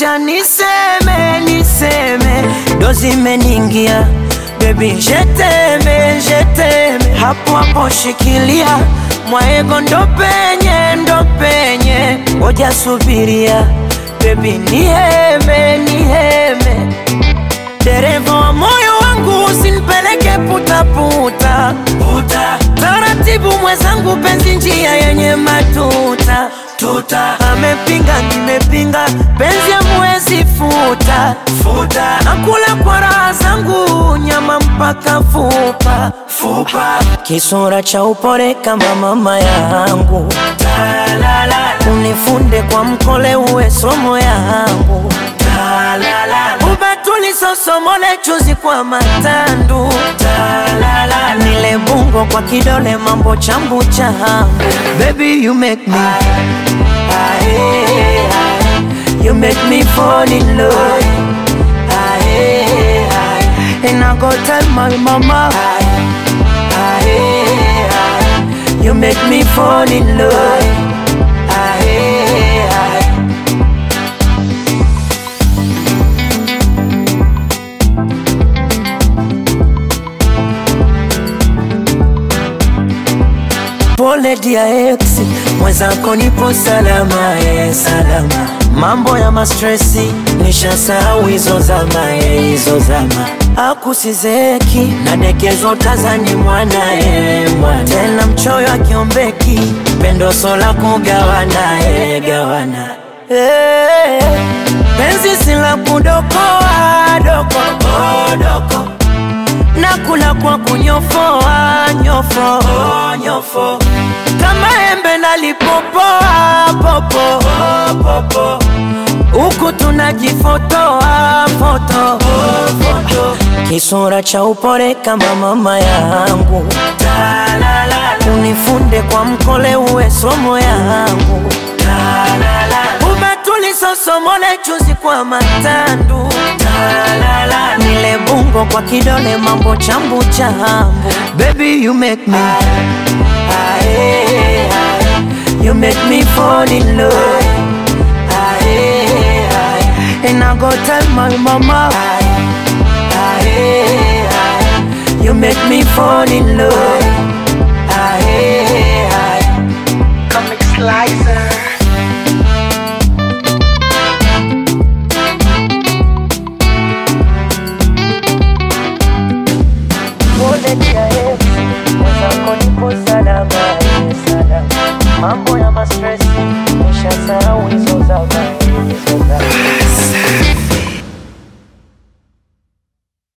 acha niseme niseme ndo zimeningia bebi jeteme jeteme hapo hapo shikilia mwaego ndo penye ndo penye ngoja subiria bebi niheme niheme dereva wa moyo wangu usinipeleke putaputa puta. Taratibu mwenzangu, penzi njia yenye matuta tuta. Amepinga nimepinga, penzi amwezi futa futa. Nakula kwa raha zangu, nyama mpaka fupa fupa. Kisura cha upole kama mama yangu, unifunde kwa mkole, uwe somo yangu ubatuli sosomole chuzi kwa matandu Talala. nile bungo kwa kidole mambo chambu changu baby you make me Aye, aye. you make me fall in love Aye, aye. and I go tell my mama Aye, aye, aye. you make me fall in love Aye, aye. Pole dia ex, mwenzako nipo salama, eh, salama. Mambo ya mastresi nishasahau hizo zama, eh, hizo zama. Akusizeki nadekezwa tazani mwana eh, mwana tena mchoyo akiombeki pendo sola kugawana eh, gawana eh, penzi sila kudokoa doko oh, doko nakula kwa kunyofoa nyofo oh, nyofo kama embe nalipopoa popo oh, popo huku tunajifotoa foto oh, foto kisura cha upole kama mama yangu unifunde kwa mkole uwe somo yangu ubatuli sosomole chuzi kwa matandu Talala. nile bungo kwa kidole mambo chambu chambu baby you make me aye, aye. you make me fall in love aye, aye. and I go tell my mama aye, aye, aye. you make me fall in love aye, aye. Comic Slicer. Pole dia ex, mwenzako nipo salama, eh, salama. Mambo ya mastresi nishasahau hizo zama, hizo zama.